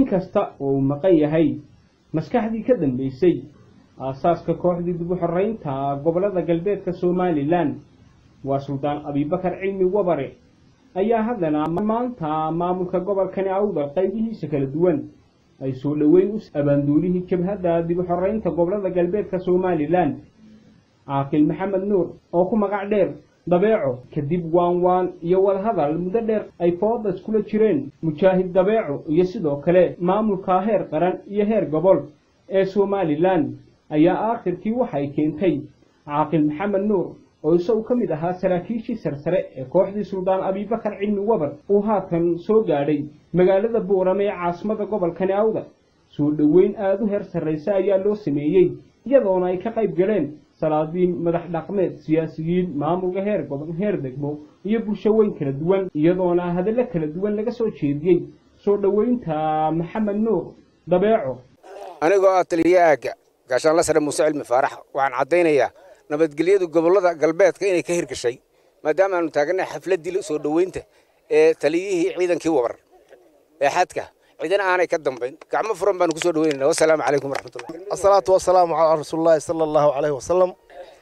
inkasta oo uu maqan yahay maskaxdii ka dambaysay aasaaska kooxdii dib u xoreynta gobollada galbeedka somalilan waa suldaan abibakar cilmi wabare ayaa haddana maanta maamulka gobolkani awdal qaybihiisa kala duwan ay soo dhoweyn u abaanduulihii jabhadda dib u xoreynta gobollada galbeedka somalilan caaqil maxamed nuur oo ku magac dheer dabeeco kadib waan waan iyo wadahadal muddo dheer ay fooda iskula jireen mujaahid dabeeco iyo sidoo kale maamulka heer qaran iyo heer gobol ee somalilan ayaa aakhirkii waxay keentay caaqil maxamed nuur oo isagu ka mid ahaa saraakiishii sarsare ee kooxdii suldaan abibakar cilmi wabar uu haatan soo gaadhay magaalada buurame ee caasimada gobolkani awda soo dhoweyn aada u heer sarraysa ayaa loo sameeyey iyadoona ay ka qayb galeen salaadiin madax dhaqmeed siyaasiyiin maamulka heer gobol heer degmo iyo bulsho weyn kala duwan iyadoona hadallo kala duwan laga soo jeediyey soo dhoweynta maxamed nuur dabeeco anigoo ah taliya aagga gaashaanla sare muuse cilmi faarax waxaan caddaynayaa nabadgelyadu gobollada galbeedka inay ka hirgashay maadaama aanu taaganay xafladdii soo dhoweynta ee taliyihii ciidankii wabar ee xadka cidina aanay ka dambayn gacmo furan baanu kusoo dhaweynayna wasalaamu calaykum waraxmatullahi asalaatu wasalaamu calaa rasuulillahi sala allahu calayhi wasalam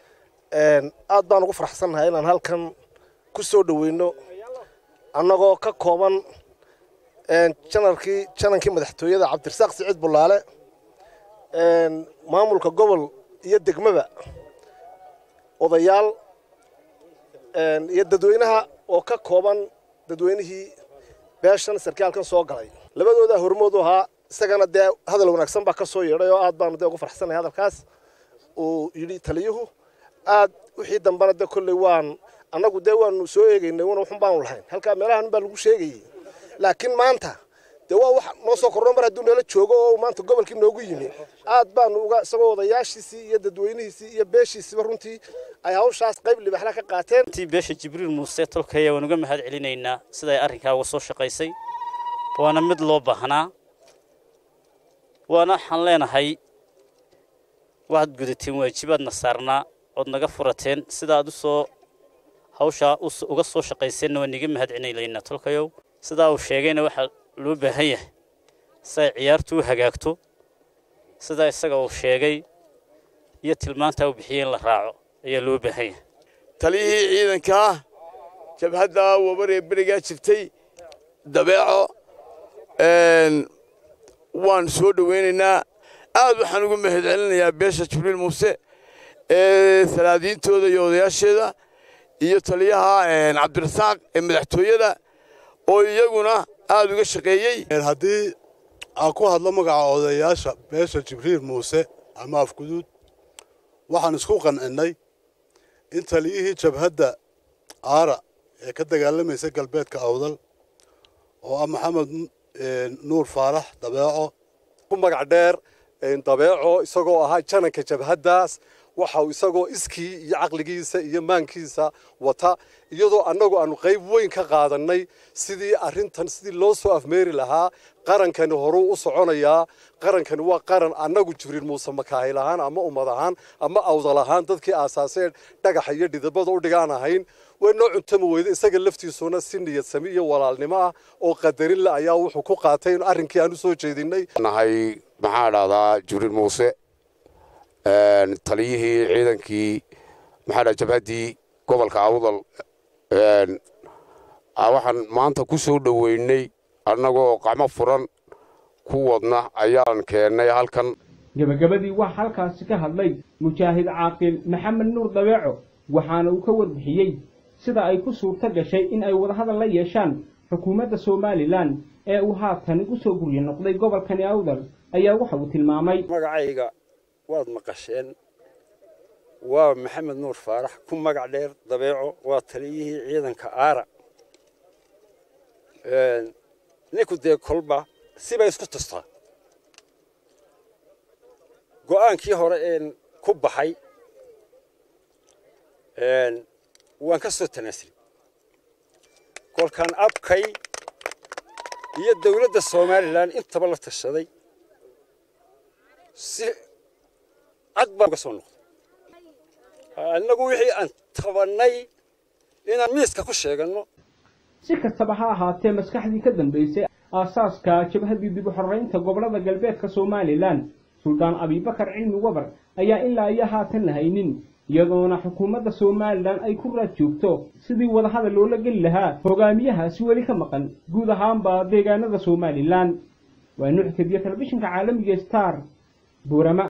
aad baan ugu faraxsannahay inaan halkan ku soo dhoweyno annagoo ka kooban janarkii janankii madaxtooyada cabdirasaaq siciid bullaale maamulka gobol iyo degmada odayaal iyo dadweynaha oo ka kooban dadweynihii beeshan sarkaalkan soo galay labadoodaa hormood u ahaa isagana dee hadal wanaagsan baa ka soo yeedhay oo aad baanu dee ugu farxsannahay hadalkaas uu yidhi taliyuhu aad wixii dambena dee kolley waan annagu dee waanu soo eegaynay wana waxun baanu lahayn halkaa meelahan baa lagu sheegayey laakiin maanta dee waa wax noo soo kordho mar hadduu nala joogo oo maanta gobolkii noogu yimi aad baanu uga isagoo odayaashiisii iyo dadweynihiisii iyo beeshiisiiba runtii ay hawshaas qayb libaxla ka qaateen tii beesha jibriil muuse tolkaya waan uga mahad celinaynaa sida ay arrinkaa uga soo shaqaysay waana mid loo baahnaa waana waxaan leenahay waxaad gudateen waajibaadna saarnaa ood naga furateen sida aad u soo hawshaa uga soo shaqayseenna waan niga mahad celinaynaa tolkayow sidaa uu sheegayna waxaa loo baahan yahay si ay ciyaartu u hagaagto sidaa isaga uu sheegay iyo tilmaantaa uu bixiyey in la raaco ayaa loo baahan yahay taliyihii ciidankaa jabhadda wabaree berigaa jirtay dabeeco waan soo dhoweynaynaa aad waxaan ugu mahad celinayaa beesha jibriil muuse ee salaadiintooda iyo odayaasheeda iyo taliyaha cabdirasaaq ee madaxtooyada oo iyaguna aad uga shaqeeyey haddii aan ku hadlo magaca odayaasha beesha jibriil muuse ama afguduud waxaan isku qancinnay in taliyihii jabhadda aara ee ka dagaalamaysa galbeedka awdal oo ah maxamed nuur faarax dabeeco ku magac dheer dabeeco isagoo ahaa jananka jabhaddaas waxa uu isagoo iskii iyo caqligiisa iyo maankiisa wata iyadoo annagu aanu qayb weyn ka qaadannay sidii arrintan sidii loo soo afmeeri lahaa qarankani horuu u soconayaa qarankani waa qaran annagu jibriil muuse makaahil ahaan ama ummad ahaan ama awdal ahaan dadkii aasaaseen dhagaxa iyo dhidabada u dhigaan ahayn way noo cuntami weyda isaga laftiisuna si niyad sami iyo walaalnimo ah oo qadarin le ayaa wuxuu ku qaatay in arrinkii aan u soo jeedinay nahay maxaa dhahdaa jibriil muuse taliyihii ciidankii maxaa dhaha jabhaddii gobolka awdal waxaan maanta ku soo dhoweynay annagoo qacmo furan ku wadna ayaan keennay halkan gebagabadii waxaa halkaasi ka hadlay mujaahid caaqil maxamed nuur dabeeco waxaana uu ka warbixiyey sida ay ku suurto gashay in ay wadahadal la yeeshaan xukuumadda somalilan ee uu haatan u soo guryo noqday gobolkani awdal ayaa waxa uu tilmaamay magacayga waad maqasheen waa maxamed nuur faarax ku magac dheer dabeeco waa taliyihii ciidanka aara ninku dee kolba sibay isku tustaa go'aankii hore een ku baxay waan ka soo tanaasulay kolkaan abkay iyo dawladda somalilan intaba la tashaday si cad baan uga soo noqday annagu wixii aan tabannay inaan miiska ku sheeganno si kastaba ha ahaatee maskaxdii ka dambaysay aasaaska jabhaddii dib u xoreynta gobollada galbeedka somalilan suldaan abibakar cilmi wabar ayaa ilaa iyo haatan la haynin iyadoona xukuumadda somalilan ay ku raad joogto sidii wadahadal loola geli lahaa hogaamiyahaasi weli ka maqan guud ahaanba deegaanada somalilan waa nuuc kadiya telefishinka caalamiga star buurama